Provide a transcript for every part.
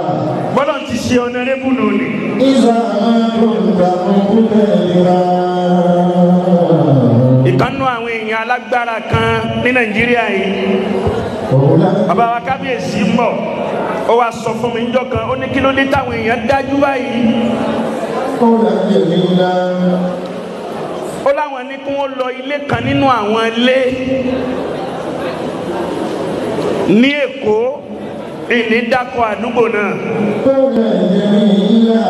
bọ́lá ti ṣe ọ̀nàrẹ́bù nù ni. إذا ما كنت مقتدرا ìkànnù àwọn èèyàn alágbára kan ní nàìjíríà yìí أولئك bàbá wa kábíyèsí ń bọ̀ ó wá sọ fún mi níjọ́ kan ó ní kí ló dé táwọn èèyàn dájú báyìí قولا جميلا ó láwọn ní kí wọ́n lọ ilé kan nínú àwọn ilé ní èkó ìní dákọ̀ àdúgbò náà قولا جميلا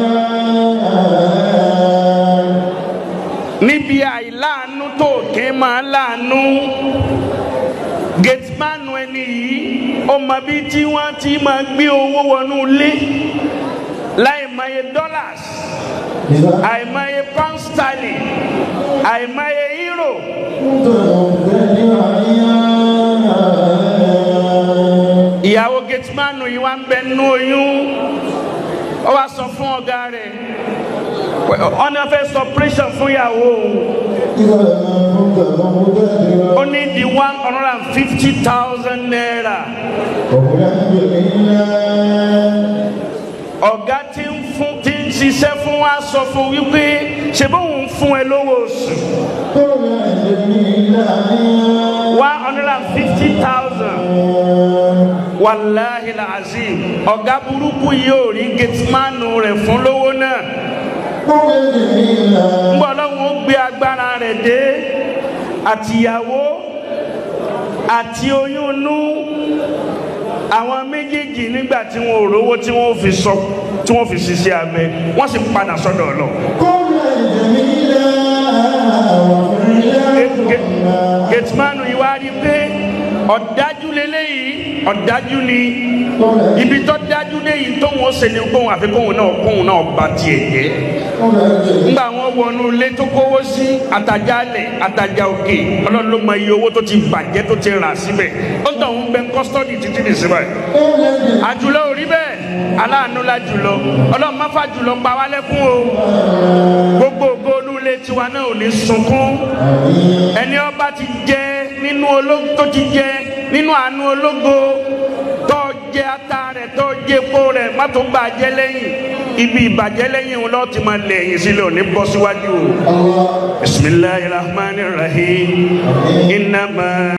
níbi àìláàánú tó kí máa láàánú gẹtìmánu ẹni yìí ó mọ bí tí wọ́n ti máa gbé owó wọnú ilé láì mọye dollars إذا àìmọye pound sterling àìmọye euro كنت مقتدرا ìyàwó gẹtìmánu yìí wá ń bẹ nínú oyún ó wá sọ fún ọ̀gá rẹ̀ ọ̀nà fẹ́ sọ operation fún ìyàwó òun إذا ما كنت مقتدرا ó ní di one hundred and fifty thousand naira. قولا جميلا ọ̀gá tí ń fún tí ń ṣiṣẹ́ fún wa sọ fún wípé ṣe bóun fún ẹ lówó oṣù قولا جميلا one hundred and fifty thousand wàláhi làzim ọ̀gá burúkú yìí ò rí gẹtìmánù rẹ̀ fún lówó náà قولا جميلا ńgbọ́ ọlọ́run ó gbé agbára rẹ̀ dé àtìyàwó àti oyún inú àwọn méjèèjì nígbà tí wọn ò rówó tí wọn ò fi sọ tí wọn fi ṣiṣẹ́ abẹ wọ́n sì padà sọ́dọ̀ Ọlọ́run. قولا جميلا وفعلا gẹtìmánu yìí wá rí i pé ọ̀dájú lélẹ́yìí ọ̀dájú ni ibi tó dájú léyìí tóun ó ṣe ni kóun àfi kóun náà kóun náà ba tiẹ̀ jẹ́ قولا جميلا ńgbà wọn wọnú ilé tó kówó sí àtàjálẹ̀ àtàjà òkè ọlọ́run ló mọ iye owó tó ti bàjẹ́ tó ti rà síbẹ̀ ó tọ̀ ń bẹ kọ́sítọ́dì títí dì síbẹ̀ قولا جميلا àjùlọ ò rí bẹ́ẹ̀ aláàánú la jùlọ ọlọ́run má fà jùlọ pa wá lẹ́kún o gbogbo ògo olú ilé tiwa náà ò ní sunkún ẹni ọba ti jẹ nínú ológo tó ti jẹ nínú àánú ológo tó jẹ ata rẹ tó jẹ epo rẹ má tó bàjẹ́ lẹ́yìn ibi ìbàjẹ́ lẹ́yìn òun lọ́ọ́ ti máa lẹ̀ ẹ̀yìn sílẹ̀ ò ní bọ́ síwájú o الله bisimilahi rahman rahim inama.